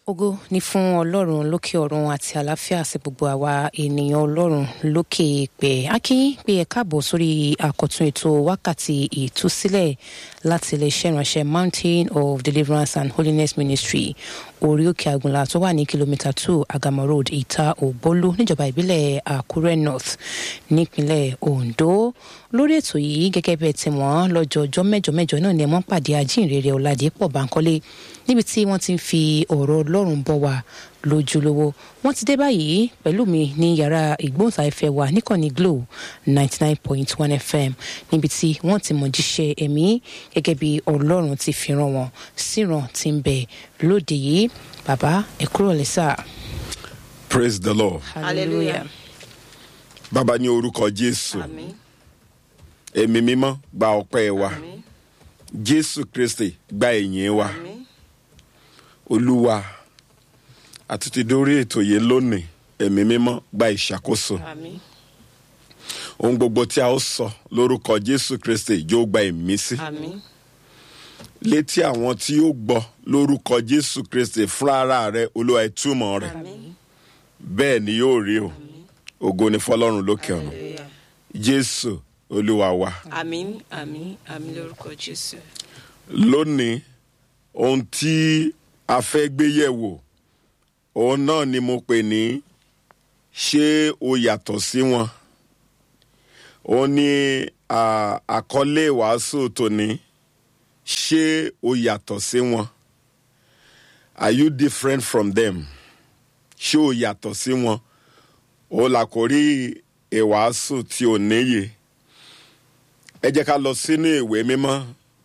ògo ní fún ọlọ́run lókè ọ̀run àti àlàáfíà sí gbogbo àwa ènìyàn ọlọ́run lókè ìpẹ́ akínyìn pé ẹ káàbọ̀ sórí àkọ́tún ètò wákàtí ìtúsílẹ̀ láti iléeṣẹ́ ìránṣẹ́ mountain of deliverance and holiness ministry orí òkè àgùnlá tó wà ní kìlómítà two agama road ìta ògbólú níjọba ìbílẹ̀ àkúrẹ́ north nípínlẹ̀ ondo lórí ètò yìí gẹ́gẹ́ bẹ́ẹ̀ tí wọ́n lọ́jọ́ ọjọ́ mẹ́jọ mẹ́jọ náà ni wọ́n pàdé ajínrere ọ̀làdẹ́pọ̀ bankole níbi tí wọ́n ti ń fi ọ̀rọ̀ ọlọ́run bọ̀ wá lójúlówó wọ́n ti dé báyìí pẹ̀lú mi ní yàrá ìgbóhùnsáfẹ́fẹ́ wa níkànnì glo ninety nine point one fm níbi tí wọ́n ti mọ̀ jíṣẹ́ ẹ̀mí gẹ́gẹ́ bí ọlọ́run ti fi ràn wọ́n síran ti ń bẹ lóde yìí bàbá ẹ kúrò lẹ́sà. praise the lord hallelujah. bàbá ní orúkọ jésù Àmín. ẹ̀mí mímọ́ gba ọpẹ́ wa Àmín. jésù kristi gba ẹ̀yìn wa Àmín. olúwa àtúntì dórí ètò yìí lónìí ẹ̀mí mímọ́ gba ìṣàkóso Àmín. ohun gbogbo tí a ó sọ lórúkọ jésù kristi yóò gba ìmísí Àmín. létí àwọn tí ó gbọ́ lórúkọ jésù kristi fúnra ara rẹ olúwa ìtumọ̀ rẹ̀ Àmín. bẹ́ẹ̀ ni yóò rí o ògo ni fọlọ́run lókè ọ̀run Hallelujah. jésù olúwa wa. Àmín. Àmín. Àmín lórúkọ Jésù. lónìí ohun tí a fẹ́ gbé yẹ̀wò òun náà ni mo pè ní ṣé o yàtọ̀ sí wọn òun ni à, àkọlé ìwàásù tòní ṣé o yàtọ̀ sí wọn are you different from them ṣé o yàtọ̀ sí wọn òun là kò rí ìwàásù tí ò níye ẹ jẹ́ ká lọ sínú ìwé mímọ́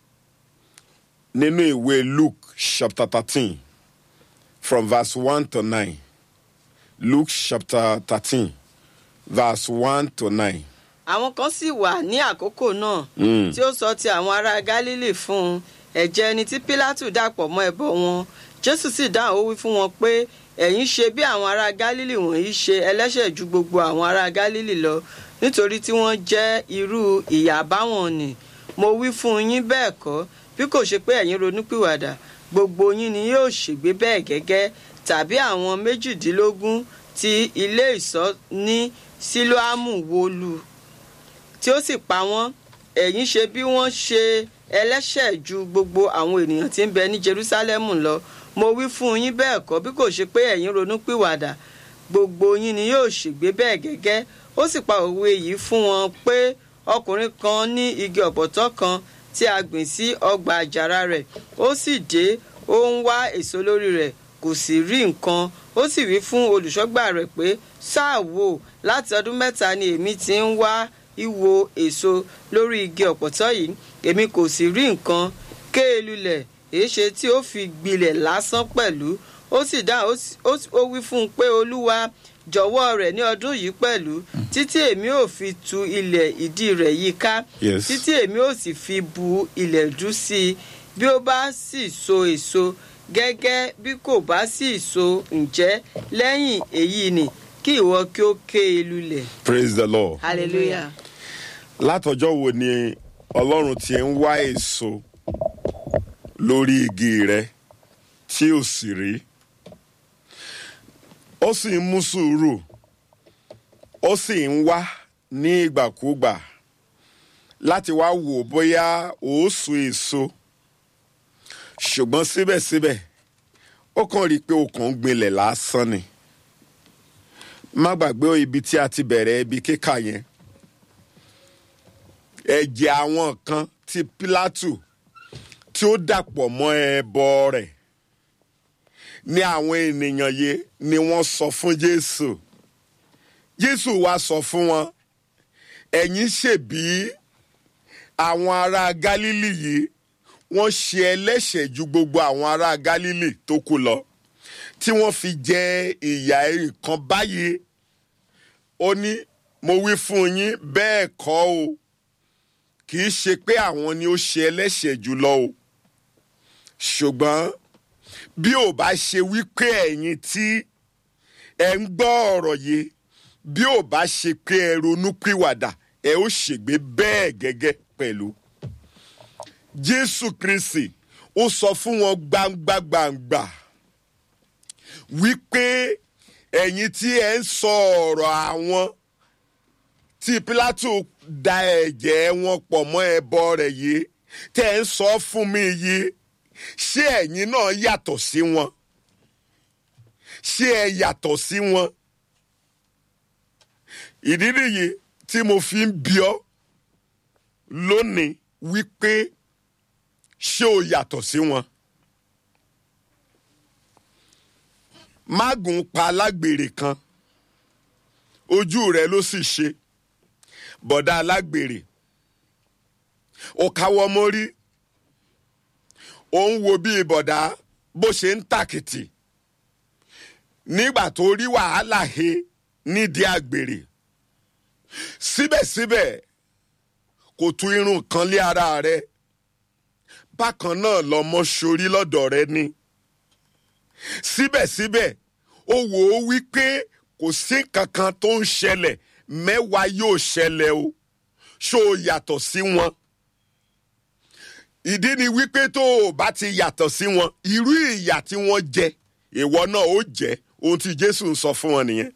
nínú ìwé luke chapter thirteen from verse one to nine luke chapter thirteen verse one to nine. Àwọn kan sì wà ní àkókò náà Mm. tí ó sọ ti àwọn ará Gálílì fún un ẹ̀jẹ̀ ẹni tí Pílátù dàpọ̀ mọ́ ẹbọ wọn. Jésù sì dáhùn ó wí fún wọn pé ẹ̀yin ṣe bí àwọn ará Gálílì wọ̀nyí ṣe ẹlẹ́ṣẹ̀ ju gbogbo àwọn ará Gálílì lọ nítorí tí wọ́n jẹ́ irú ìyà báwọn nì. Mo wí fún yín bẹ́ẹ̀ kọ́ bí kò ṣe pé ẹ̀yin ronúpìwàdà gbogbo yín ni yóò ṣègbé bẹ́ẹ̀ gẹ́gẹ́ tàbí àwọn méjìdínlógún tí ilé ìṣọ́ ní sílóámù wó lù tí ó sì pa wọ́n ẹ̀yin ṣe bí wọ́n ṣe ẹlẹ́ṣẹ̀ ju gbogbo àwọn ènìyàn tí ń bẹ ní Jerúsálẹ́mù lọ mo wí fún yín bẹ́ẹ̀ kọ́ bí kò ṣe pé ẹ̀yin ronúpìwàdà gbogbo yín ni yóò ṣègbé bẹ́ẹ̀ gẹ́gẹ́ ó sì pa òwe yìí fún wọn pé ọkùnrin kan ní igi ọ̀pọ̀tọ́ kan tí a gbìn sí ọgbà àjàrà rẹ̀ ó sì dé ó ń wá èso lórí rẹ̀ kò sì rí nǹkan ó sì wí fún olùṣọ́gbà rẹ̀ pé sáà wò láti ọdún mẹ́ta ni èmi ti ń wá ìwo èso lórí igi ọ̀pọ̀tọ́ yìí èmi kò sì rí nǹkan ké e lulẹ̀ èéṣe tí ó fi gbilẹ̀ lásán pẹ̀lú ó sì dá ó sì- ó sì- ó wí fún un pé olúwa jọ̀wọ́ rẹ̀ ní ọdún yìí pẹ̀lú títí èmi ò fi tu ilẹ̀ ìdí rẹ̀ yìí ká Yes. títí èmi ò sì fi bu ilẹ̀ dú sí i bí ó bá sì so èso gẹ́gẹ́ bí kò bá sì so ǹjẹ́ lẹ́yìn èyí ni kí ìwọ kí ó ké e lulẹ̀ praise the lord. hallelujah. látọjọ́ wo ni ọlọ́run ti ń wá èso lórí igi rẹ tí ò sì rí ó sì ń mú sùúrù ó sì ń wá ní ìgbàkúgbà láti wá wò bóyá ó so èso ṣùgbọ́n síbẹ̀síbẹ̀ ó kàn rí i pé ó kàn ń gbinlẹ̀ lásán ni má gbàgbé ibi tí a ti bẹ̀rẹ̀ ibi kíkà yẹn ẹ̀jẹ̀ àwọn kan ti Pílátù tí ó dàpọ̀ mọ́ ẹbọ rẹ̀ ní àwọn ènìyàn yìí ni wọ́n sọ fún Jésù Jésù wá sọ fún wọn ẹ̀yin ṣèbí àwọn ará Gálílì yìí wọ́n ṣe ẹlẹ́ṣẹ̀ ju gbogbo àwọn ará Gálílì tó kù lọ tí wọ́n fi jẹ ìyà nǹkan báyìí ó ní mo wí fún yín bẹ́ẹ̀ kọ́ o kì í ṣe pé àwọn ni ó ṣe ẹlẹ́ṣẹ̀ jùlọ o ṣùgbọ́n bí ò bá ṣe wípé ẹ̀yin tí ẹ ń gbọ́ ọ̀rọ̀ yìí bí ò bá ṣe pé ẹ ronú pìwàdà ẹ ó ṣègbé bẹ́ẹ̀ gẹ́gẹ́ pẹ̀lú. jésù kristi ó sọ fún wọn gbangba gbangba wípé ẹ̀yin tí ẹ ń sọ ọ̀rọ̀ àwọn tí Pílátù da ẹ̀jẹ̀ wọn pọ̀ mọ́ ẹbọ rẹ̀ yìí tẹ́ ẹ ń sọ fún mi yìí ṣé ẹ̀yin náà yàtọ̀ sí wọn ṣé ẹ yàtọ̀ sí wọn ìdí nìyí tí mo fi ń bi ọ́ lónìí wípé ṣé o yàtọ̀ sí wọn. mágùn pa alágbèrè kan ojú rẹ̀ ló sì ṣe bọ̀dá alágbèrè ó káwọ́ mórí ó ń wo bí bọ̀dá bó ṣe ń tàkìtì nígbà tó rí wàhálà he nídìí àgbèrè síbẹ̀síbẹ̀ kò tú irun kan lé ara rẹ̀ bákan náà lọmọ sórí lọ́dọ̀ rẹ̀ ni síbẹ̀síbẹ̀ ó wò ó wípé kò sí kankan tó ń ṣẹlẹ̀ mẹ́wàá yóò ṣẹlẹ̀ o ṣó o yàtọ̀ sí wọn ìdí ni wípé tó o bá ti yàtọ̀ sí wọn irú ìyà tí wọ́n jẹ ìwọ náà ó jẹ ohun tí Jésù ń sọ fún wọn nìyẹn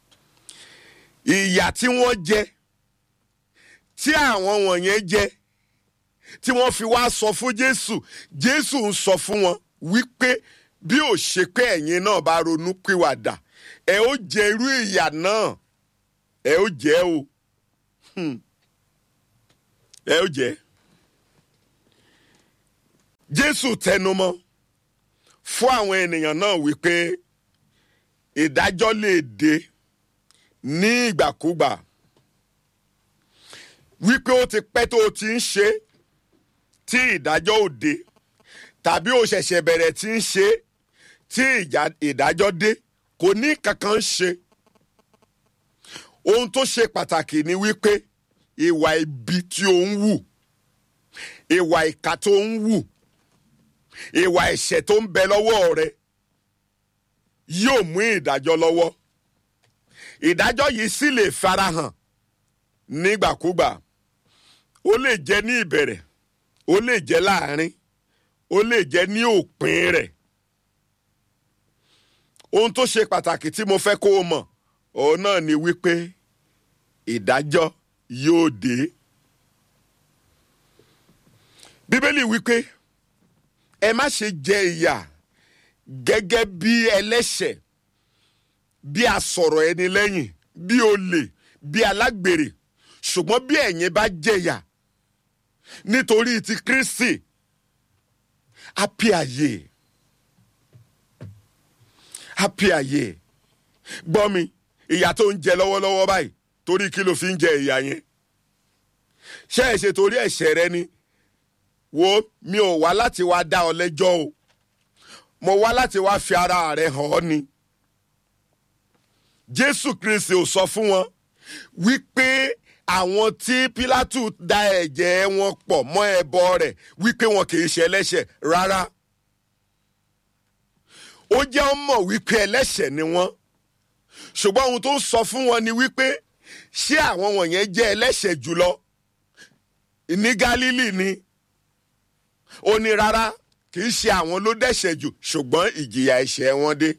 ìyà tí wọ́n jẹ tí àwọn wọ̀nyẹn jẹ tí wọ́n fi wá sọ fún Jésù Jésù ń sọ fún wọn wípé bí ò ṣe pé ẹ̀yin náà bá ronú pìwàdà ẹ ó jẹ irú ìyà náà ẹ ó jẹ o Hmm. ẹ ó jẹ Jésù tẹnumọ́ fún àwọn ènìyàn náà wípé ìdájọ́ lè dé ní ìgbàkúgbà wípé ó ti pẹ́ tó o ti ń ṣe tí ìdájọ́ ò dé tàbí o ṣẹ̀ṣẹ̀ bẹ̀rẹ̀ tí ń ṣe tí ìjà- ìdájọ́ dé kò ní kankan ṣe ohun tó ṣe pàtàkì ni wípé ìwà ibi tí o ń wù ìwà ìkà tó ń wù ìwà ẹ̀ṣẹ̀ tó ń bẹ lọ́wọ́ rẹ yóò mú ìdájọ́ lọ́wọ́ ìdájọ́ yìí sì lè farahàn nígbàkúgbà ó lè jẹ́ ní ìbẹ̀rẹ̀ ó lè jẹ́ láàrin ó lè jẹ́ ní òpin rẹ̀ ohun tó ṣe pàtàkì tí mo fẹ́ kó o mọ̀ òun náà ni wípé ìdájọ́ yóò dé bíbélì wípé ẹ má ṣe jẹ ìyà gẹ́gẹ́ bí ẹlẹ́ṣẹ̀ bí asọ̀rọ̀ ẹni lẹ́yìn bí olè bí alágbèrè ṣùgbọ́n bí ẹ̀yin bá jẹ̀yà nítorí ti Kristi happy ayé happy ayé gbọ́ mi ìyà tó ń jẹ lọ́wọ́lọ́wọ́ báyìí torí kí ló fi ń jẹ ìyà yẹn ṣé ẹ ṣe torí ẹ̀ṣẹ̀ rẹ ni wo mi ò wá láti wá dá ọ lẹ́jọ́ o mo wá láti wá fi ara rẹ hàn ọ́ ni Jésù Kristi ò sọ fún wọn wípé àwọn tí Pílátù da ẹ̀jẹ̀ wọn pọ̀ mọ́ ẹbọ rẹ̀ wípé wọn kì í ṣe ẹlẹ́ṣẹ̀ rárá ó jẹ́ ó mọ̀ wípé ẹlẹ́ṣẹ̀ ni wọ́n ṣùgbọ́n ohun tó ń sọ fún wọn ni wípé ṣé àwọn wọ̀nyẹn jẹ́ ẹlẹ́ṣẹ̀ jùlọ ní Gálílì ni ó ní rárá kì í ṣe àwọn ló dẹ́ṣẹ̀ jù ṣùgbọ́n ìjìyà ẹ̀ṣẹ̀ wọn dé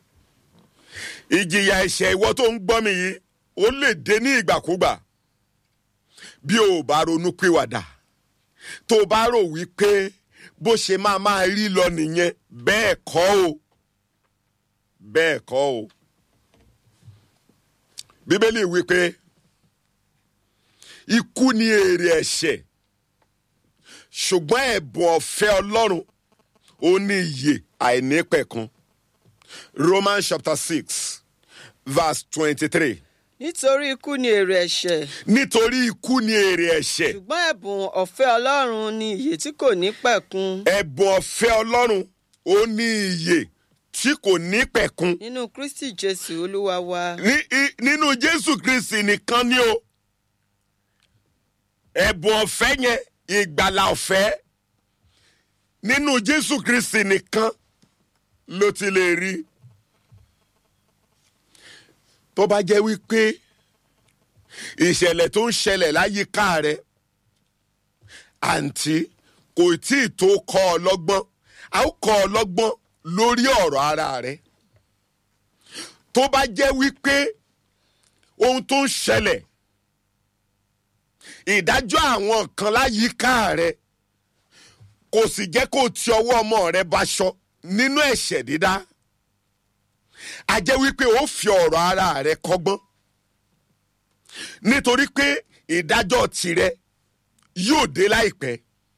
ìjìyà ẹ̀ṣẹ̀ ìwọ tó ń gbọ́ mi yìí ó lè dé ní ìgbàkúgbà bí o ò bá ronú pìwàdà tó o bá rò wípé bó ṣe máa máa rí lọ nìyẹn bẹ́ẹ̀ kọ́ o bẹ́ẹ̀ kọ́ o bíbélì wípé ikú ni èrè ẹ̀ṣẹ̀ ṣùgbọ́n ẹ̀bùn ọ̀fẹ́ ọlọ́run ó ní ìyè àìnípẹ̀kun Romans chapter six verse twenty-three nítorí ikú ni èrè ẹ̀ṣẹ̀ nítorí ikú ni èrè ẹ̀ṣẹ̀ ṣùgbọ́n ẹ̀bùn ọ̀fẹ́ ọlọ́run ni ìyè tí kò ní pẹ̀kun ẹ̀bùn ọ̀fẹ́ ọlọ́run ó ní ìyè tí kò ní pẹ̀kun nínú kristi jésù olúwa wa Ní- í- nínú jésù kristi nìkan ni o ẹ̀bùn ọ̀fẹ́ yẹn ìgbàlà ọ̀fẹ́ nínú jésù kristi nìkan ló ti lè rí tó bá jẹ́ wípé ìṣẹ̀lẹ̀ tó ń ṣẹlẹ̀ láyìíká rẹ àǹtí kò tí ì tó kọ́ ọ lọ́gbọ́n a ó kọ́ ọ lọ́gbọ́n lórí ọ̀rọ̀ ara rẹ tó bá jẹ́ wípé ohun tó ń ṣẹlẹ̀ ìdájọ́ àwọn kan láyìíká rẹ kò sì jẹ́ kó o ti ọwọ́ ọmọ rẹ baṣọ nínú ẹ̀ṣẹ̀ dídá a jẹ́ wípé ó fi ọ̀rọ̀ ara rẹ kọ́gbọ́n nítorí pé ìdájọ́ tirẹ̀ yóò dé láìpẹ́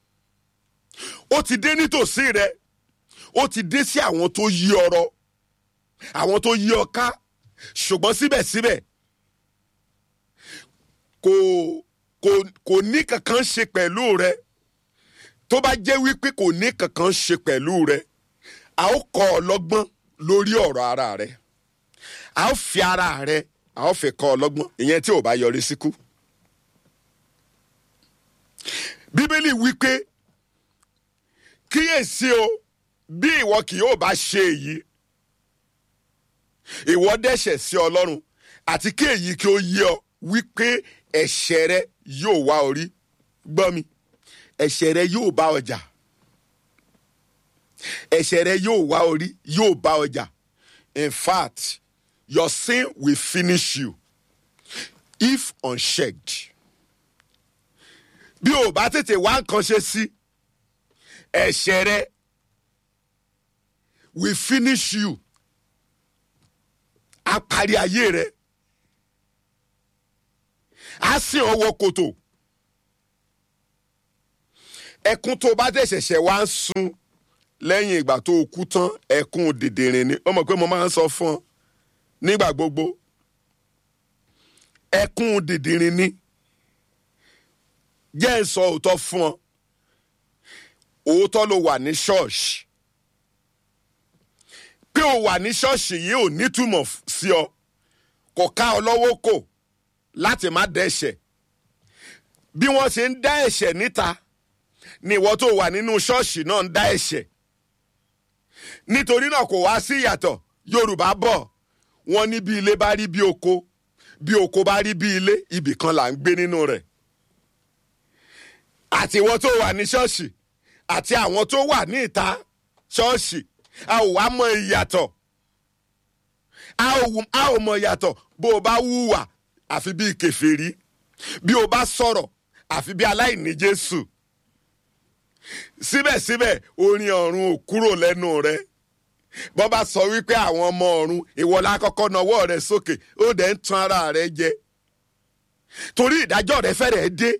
ó ti dé nítòsí rẹ ó ti dé sí àwọn tó yí ọ̀rọ̀ àwọn tó yí ọ ká ṣùgbọ́n síbẹ̀síbẹ̀ kò kò kò ní kankan ṣe pẹ̀lú rẹ tó bá jẹ́ wípé kò ní kankan ṣe pẹ̀lú rẹ a ó kọ́ ọ lọ́gbọ́n lórí ọ̀rọ̀ ara rẹ a ó fi ara rẹ a ó fi kọ́ ọ lọ́gbọ́n ìyẹn tí ò bá yọrí síkú. bíbélì wípé kíyèsí o bí ìwọ kì yóò bá ṣe èyí ìwọ dẹ́ṣẹ̀ sí ọlọ́run àti kí èyí kí ó yé ọ wípé ẹ̀ṣẹ̀ rẹ yóò wá orí gbọ́ mi ẹ̀ṣẹ̀ rẹ yóò bá ọjà ẹ̀ṣẹ̀ rẹ yóò wá orí yóò bá ọjà in fact your sin will finish you if unchecked bí o bá tètè wá nǹkan ṣe sí ẹ̀ṣẹ̀ rẹ will finish you a parí ayé rẹ a sìn ọwọ́ kòtò ẹkún tó bá dẹ̀ ṣẹ̀ṣẹ̀ wá ń sun lẹ́yìn ìgbà tó o kú tán ẹkún dìdìrín ni ó mọ̀ pé mo máa ń sọ fún ọ nígbà gbogbo ẹkún dìdìrín ni jẹ́ ń sọ òótọ́ fún ọ òótọ́ ló wà ní ṣọ́ọ̀ṣì pé o wà ní ṣọ́ọ̀ṣì yìí ò nítumọ̀ sí ọ kò ká ọ lọ́wọ́ kò láti má dẹ́ṣẹ̀ bí wọ́n ṣe ń dá ẹ̀ṣẹ̀ níta ni ìwọ tó wà nínú ṣọ́ọ̀ṣì náà ń dá ẹ̀ṣẹ̀ nítorí náà kò wá sí ìyàtọ̀ yorùbá bọ̀ wọ́n ní bí ilé bá rí bí oko bí oko bá rí bí ilé ibì kan là ń gbé nínú rẹ̀ àti ìwọ tó wà ní ṣọ́ọ̀ṣì àti àwọn tó wà ní ìta ṣọ́ọ̀ṣì a ò wá mọ ìyàtọ̀ a ò mọ ìyàtọ̀ bó o bá wúwà àfi bí kèfèrí bí o bá sọ̀rọ̀ àfi bí aláìní jésù síbẹ̀síbẹ̀ orin ọ̀run ò kúrò lẹ́nu rẹ bọ́ bá sọ wípé àwọn ọmọ ọ̀run ìwọlá kọ́kọ́ nawọ́ rẹ sókè ó dẹ̀ ń tan ara rẹ jẹ torí ìdájọ́ rẹ fẹ́rẹ̀ dé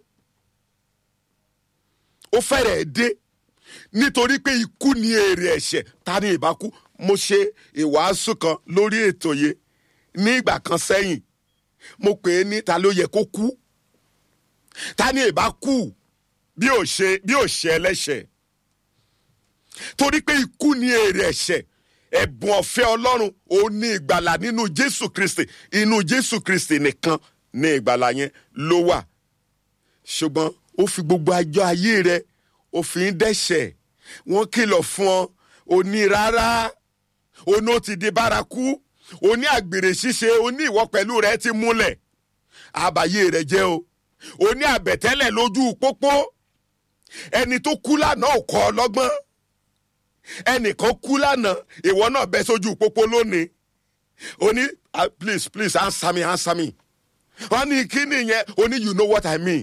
ó fẹ́rẹ̀ dé nítorí pé ikú ni èrè ẹ̀ṣẹ̀ ta ni ìbá kú mo ṣe ìwàásù kan lórí ètò yìí ní ìgbà kan sẹ́yìn mo pè é ní ta ló yẹ kó kú ta ni ìbá kú bí ò ṣe bí ò ṣe ẹlẹ́ṣẹ̀ torí pé ikú ni èrè ẹ̀ṣẹ̀ ẹ̀bùn ọ̀fẹ́ ọlọ́run ó ní ìgbàlà nínú jésù kristi inú jésù kristi nìkan ní ìgbàlà yẹn ló wà ṣùgbọ́n ó fi gbogbo àjọ ayé rẹ ó fi ń dẹ́ṣẹ̀ wọ́n kìlọ̀ fún ọ òní rárá òní ó ti di bárakú òní àgbèrè ṣíṣe òní ìwọ pẹ̀lú rẹ ti múlẹ̀ àbàyè rẹ jẹ́ o òní àbẹ̀tẹ́lẹ̀ lójú pópó ẹni tó kú lánàá ò kọ́ ọ lọ́gbọ́n ẹnìkan kú lánàá ìwọ náà bẹ sójú pópó lónìí òní please please answer me answer me wọ́n ní kí nìyẹn òní you know what I mean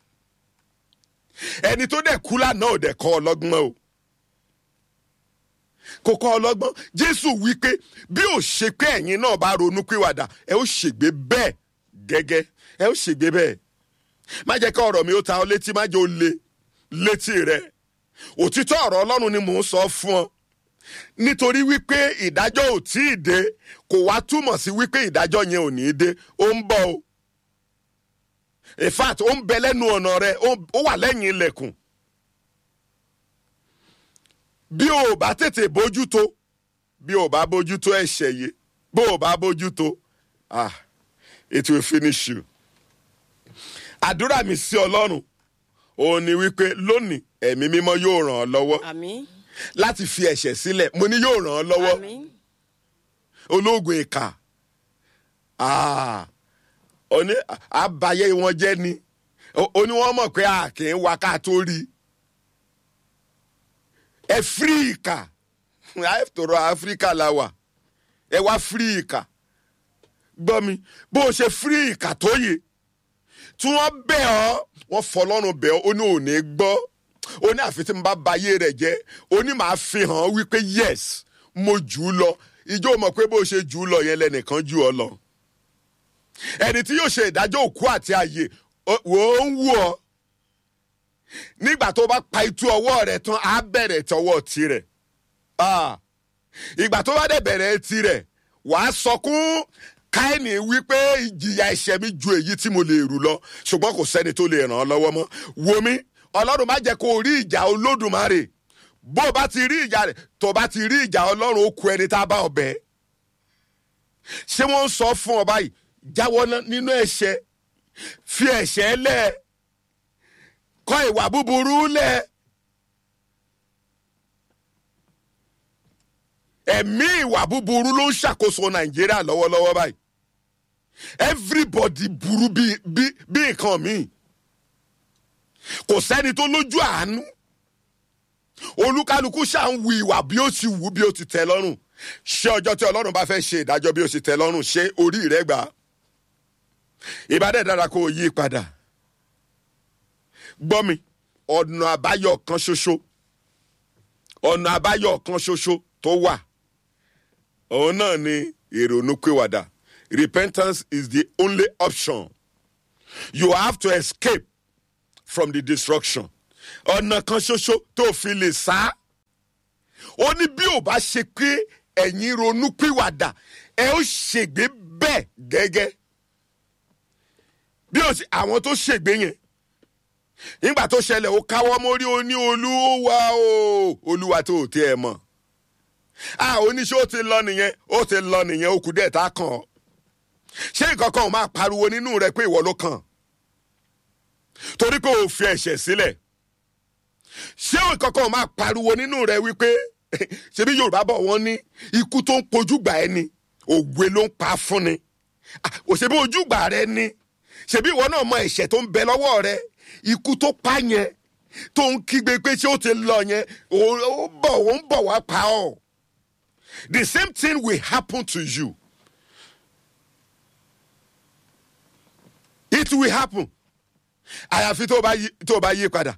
ẹni tó dẹ̀ kú lánàá ò dẹ̀ kọ́ ọ lọ́gbọ́n o kò kọ́ ọ lọ́gbọ́n jésù wí pé bí ò ṣe pé ẹ̀yin náà bá ronú pìwàdà ẹ ó ṣègbé bẹ́ẹ̀ gẹ́gẹ́ ẹ ó ṣègbé bẹ́ẹ̀ má jẹ́ ká ọ̀rọ̀ mi ó ta ọ létí má jẹ́ ó le létí rẹ òtítọ́ ọ̀rọ̀ ọlọ́run ni mò ń sọ fún ọ nítorí wípé ìdájọ́ ò tí ì dé kò wá túmọ̀ sí wípé ìdájọ́ yẹn ò ní í dé ó ń bọ̀ o in fact ó ń bẹ lẹ́nu ọ̀nà rẹ ó wà lẹ́yìn ilẹ̀kùn bí o bá tètè bójútó bí o bá bójútó ẹ̀ṣẹ̀ yìí bó o bá bójútó ah it will finish you. àdúrà mi sí ọlọ́run òun ni wípé lónìí ẹ̀mí mímọ́ yóò ràn ọ́ lọ́wọ́ àmín láti fi ẹ̀ṣẹ̀ sílẹ̀ mo ní yóò ràn ọ́ lọ́wọ́ àmín ológun ìkà ah oní àbáyé wọn jẹ́ ni oní wọn mọ̀ pé a kì í wa ká tó rí ẹ fírí ìkà àìtòrò áfíríkà la wà ẹ wá fírí ìkà gbọ́ mi bó o ṣe fírí ìkà tó yè tí wọ́n bẹ̀ ọ́ wọ́n fọlọ́run bẹ̀ ọ́ ó ní òní gbọ́ ó ní àfi tí mo bá ba ayé rẹ̀ jẹ́ ó ní màá fi hàn án wípé yes mo jù ú lọ ìjọ mọ̀ pé bó o ṣe jù ú lọ yẹn lẹ́nìkan jù ọ lọ ẹni tí yóò ṣe ìdájọ́ òkú àti ààyè ó- wò ó ń wù ọ́ nígbà tó bá pa itú ọwọ́ rẹ̀ tán á bẹ̀rẹ̀ tọwọ́ tirẹ̀ Ah, ìgbà tó bá dẹ̀ bẹ̀rẹ̀ tirẹ̀ wàá sọkún káìní wípé ìjìyà ẹ̀ṣẹ̀ mi ju èyí tí mo lè rù lọ ṣùgbọ́n kò sẹ́ni tó lè ràn ọ́ lọ́wọ́ mọ́ wo mi ọlọ́run má jẹ́ kó o rí ìjà olódùmarè bó o bá ti rí ìjà rẹ̀ tó o bá ti rí ìjà ọlọ́run ó ku ẹni tá a bá ọbẹ̀ ṣé wọ́n ń sọ fún ọ báyìí jáwọ́ ná- nínú ẹ̀ṣẹ̀ fi ẹ̀ṣẹ̀ lẹ̀ kọ̀ ìwà búburú lẹ̀ ẹ̀mí ìwà búburú ló ń ṣàkóso nàìjíríà lọ́wọ́lọ́wọ́ báyìí everybody burú bí bí bí nǹkan míì kò sẹ́ni tó lójú àánú olúkálukú ṣáà ń wu ìwà bí ó ti wù bí ó ti tẹ́ lọ́rùn ṣé ọjọ́ tí ọlọ́run bá fẹ́ ṣe ìdájọ́ bí ó ti tẹ́ lọ́rùn ṣé orí rẹ̀ gbà á ìbádẹ́ dára kó o yí padà gbọ́ mi ọ̀nà àbáyọ kan ṣoṣo ọ̀nà àbáyọ kan ṣoṣo tó wà òun náà ni ìrònúpìwàdà repentance is the only option you have to escape from the destruction ọ̀nà kan ṣoṣo tó fi lè sá ó ní bí ò bá ṣe pé ẹ̀yin ronúpìwàdà ẹ ó ṣègbé bẹ́ẹ̀ gẹ́gẹ́ bí ó sì àwọn tó ṣègbé yẹn nígbà tó ṣẹlẹ̀ ó káwọ́ mórí ó ní olúwa o olúwa tó ò tí ẹ mọ̀ a oníṣẹ́ ó ti lọ nìyẹn ó ti lọ nìyẹn ó kù díẹ̀ tá a kàn ọ́ ṣé nǹkan kan ò máa pariwo nínú rẹ pé ìwọ ló kàn torí pé o fi ẹ̀ṣẹ̀ sílẹ̀ ṣé nǹkan kan ò máa pariwo nínú rẹ wípé ṣebí yorùbá bọ̀ wọ́n ní ikú tó ń pojúgbà ẹni òwe ló ń pa fún ni Ah, òṣèbí ojúgbà rẹ ni ṣebí ìwọ náà mọ ẹ̀ṣẹ̀ tó ń bẹ lọ́wọ́ rẹ ikú tó pa yẹn tó ń kígbe pé ṣé ó ti lọ yẹn ó ó bọ̀ ó ń bọ̀ wá pa ọ́ the same thing will happen to you it will happen àyàfi tó o bá yí tó o bá yí padà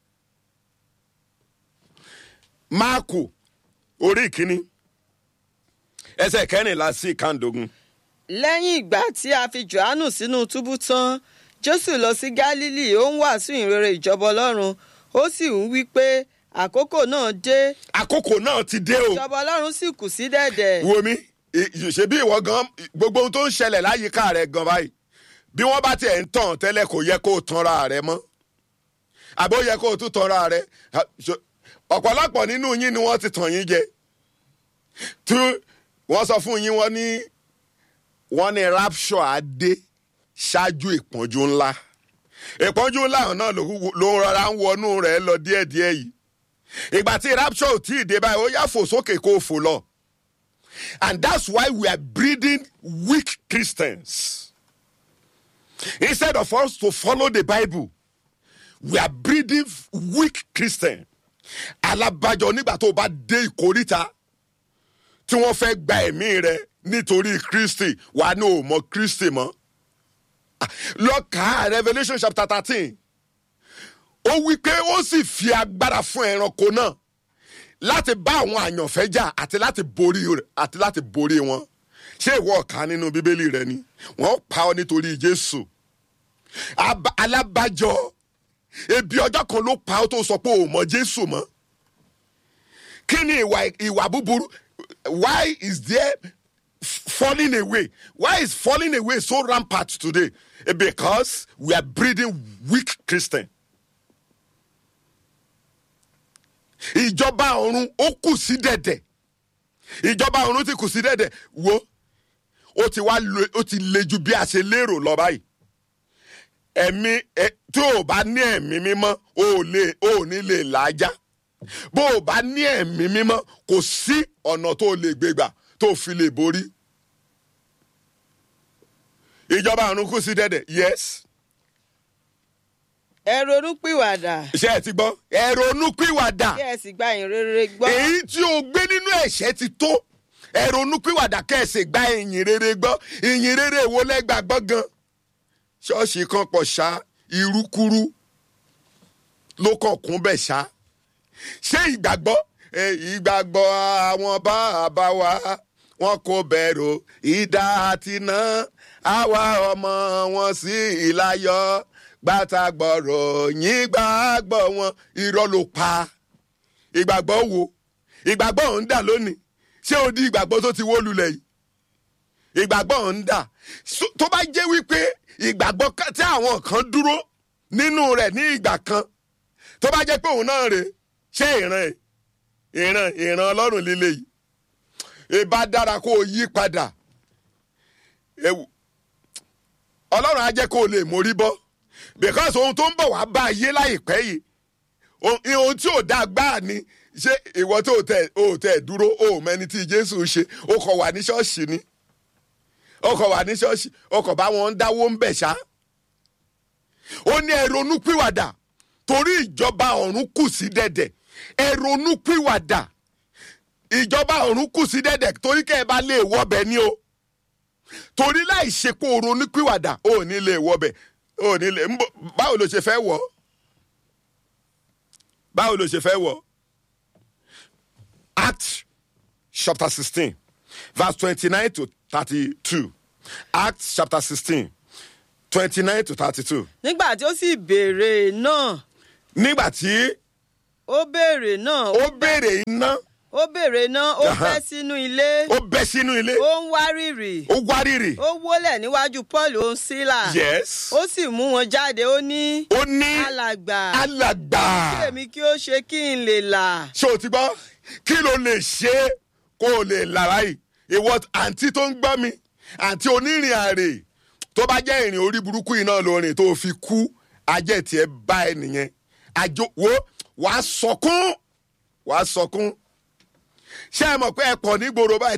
máàkù orí ìkíní ẹsẹ̀ kẹrìnlá sí ìkàndógún lẹ́yìn ìgbà tí a fi johannu sínú túbú tán jésù lọ sí gálílì ó ń wàásù ìrere ìjọba ọlọ́run ó sì ń wí pé àkókò náà dé àkókò náà ti dé o ìjọba ọlọ́run sì kù sí dẹ̀dẹ̀. wo mi ì- ṣe bí ìwọ gan gbogbo ohun tó ń ṣẹlẹ̀ láyìíká rẹ gan báyìí bí wọ́n bá tiẹ̀ ń tàn tẹ́lẹ̀ kò yẹ kó o tanra rẹ mọ́ àbí ó yẹ kó o tún tanra rẹ Ha, ṣo- ọ̀pọ̀lọpọ̀ nínú yín ni wọ́n ti tàn yín jẹ tí wọ́n sọ fún yín wọ́n ní wọ́n ní rapture á dé ṣáájú ìpọ́njú ńlá ìpọ́njú ńlá náà ló ló ń rọra ń wọnú rẹ̀ lọ díẹ̀díẹ̀ yìí ìgbà tí rapture ò tí ì dé báyìí ó yá fò sókè kó o fò lọ and that's why we are breeding weak Christians instead of us to follow the Bible we are breeding weak Christians alábàjọ nígbà tó o bá dé ìkóríta tí wọ́n fẹ́ gba ẹ̀mí rẹ nítorí Kristi wà ní òmò Kristi mọ́ Ah, lọ kà á Revelation chapter thirteen ó wí pé ó sì fi agbára fún ẹranko náà láti bá àwọn àyànfẹ́ jà àti láti borí rẹ̀ àti láti borí wọn ṣé ìwọ ọ̀ka nínú bíbélì rẹ ni wọ́n pa ọ́ nítorí Jésù Aba- alábàjọ ebi ọjọ́ kan ló pa ọ́ tó sọ pé ò mọ Jésù mọ́ kí ni ìwà ìwà búburú why is there f- falling away why is falling away so rampant today Eh, because we are breeding weak Christians ìjọba ọ̀run ó kù sí dẹ̀dẹ̀ ìjọba ọ̀run ti kù sí dẹ̀dẹ̀ wo ó ti wá le ó ti le ju bí a ṣe lérò lọ báyìí ẹ̀mí ẹ tí ò bá ní ẹ̀mí mímọ́ o ò lè o ò ní lè làájá bó o bá ní ẹ̀mí mímọ́ kò sí ọ̀nà tó o lè gbégbà tó o fi lè borí ìjọba ọ̀run kù sí dẹ̀dẹ̀ yes ẹ ronúpìwàdà ṣé ẹ ti gbọ́ ẹ ronú pìwàdà kí ẹ sì gba ìrere gbọ́. èyí tí o gbé nínú ẹ̀ṣẹ̀ ti tó ẹ ronú pìwàdà kẹ́ẹ̀sì gba ìyìn rere gbọ́ ìyìn rere wo lẹ́gbàgbọ́ gan ṣọ́ọ̀ṣì kan pọ̀ ṣá irúkúrú ló kàn kún bẹ̀ ṣá ṣé ìgbàgbọ́ ẹ, ìgbàgbọ́ àwọn bàbá wa wọn kò bẹ̀rù ìdá àti iná àwa ọmọ wọn sí ìlayọ̀ gbàtàgbọ̀rọ̀ yín gbàgbọ́ wọn irọ́ ló pa ìgbàgbọ́ wo ìgbàgbọ́ ò ń dà lónìí ṣé o di ìgbàgbọ́ tó ti wó lulẹ̀ yìí ìgbàgbọ́ ò ń dà So- tó bá jẹ́ wípé ìgbàgbọ́ ká- tí àwọn kan dúró nínú rẹ̀ ní ìgbà kan tó bá jẹ́ pé òun náà rè ṣé ìran ẹ̀ ìran ìran ọlọ́run líle yìí ìbá dára kó o yí padà Ewu- ọlọ́run á jẹ́ kó o lè mórí bọ́ because ohun tó ń bọ̀ wá bá ayé láìpẹ́ yìí ohun ohun tí ò dáa gbáà ni ṣé ìwọ tó tẹ ò tẹ dúró ò mẹni tí jésù ṣe ó kọ wà ní ṣọ́ọ̀ṣì ni ó kọ wà ní ṣọ́ọ̀ṣì ó kọ bá wọn ń dáwó ń bẹ̀ ṣá ó ní ẹ ronú pìwàdà torí ìjọba ọ̀run kù sí dẹ̀dẹ̀ ẹ ronú pìwàdà ìjọba ọ̀run kù sí dẹ̀dẹ̀ torí kẹ́ ẹ bá lè wọbẹ̀ ni o torí láì ṣe pé o ronú pìwàdà ò ní lè wọbẹ̀ ò ní lè ń bọ̀ báwo ló ṣe fẹ́ wọ̀ ọ́ báwo ló ṣe fẹ́ wọ̀ act chapter sixteen verse twenty-nine to thirty-two act chapter sixteen twenty-nine to thirty-two nígbà tí ó sì béèrè náà nígbà tí ó béèrè náà ó béèrè iná ó béèrè náà ó Aha. bẹ́ sínú ilé ó bẹ́ sínú ilé ó ń wárìrì ó wárìrì ó wólẹ̀ níwájú paul ó ń sílà yes ó sì mú wọn jáde ó ní ó ní alàgbà alàgbà kí èmi kí ó ṣe kí n lè là ṣé o ti gbọ́ kí ló lè ṣe kó o lè lára yìí ìwọ àǹtí tó ń gbọ́ mi àǹtí onírìn àrè tó bá jẹ́ ìrìn orí burúkú iná lórin tó fi kú ajẹ́ tiẹ̀ bá ẹ nìyẹn àjò wo wàá sọkún wàá sọkún ṣé ẹ mọ̀ pé ẹ pọ̀ nígboro báyìí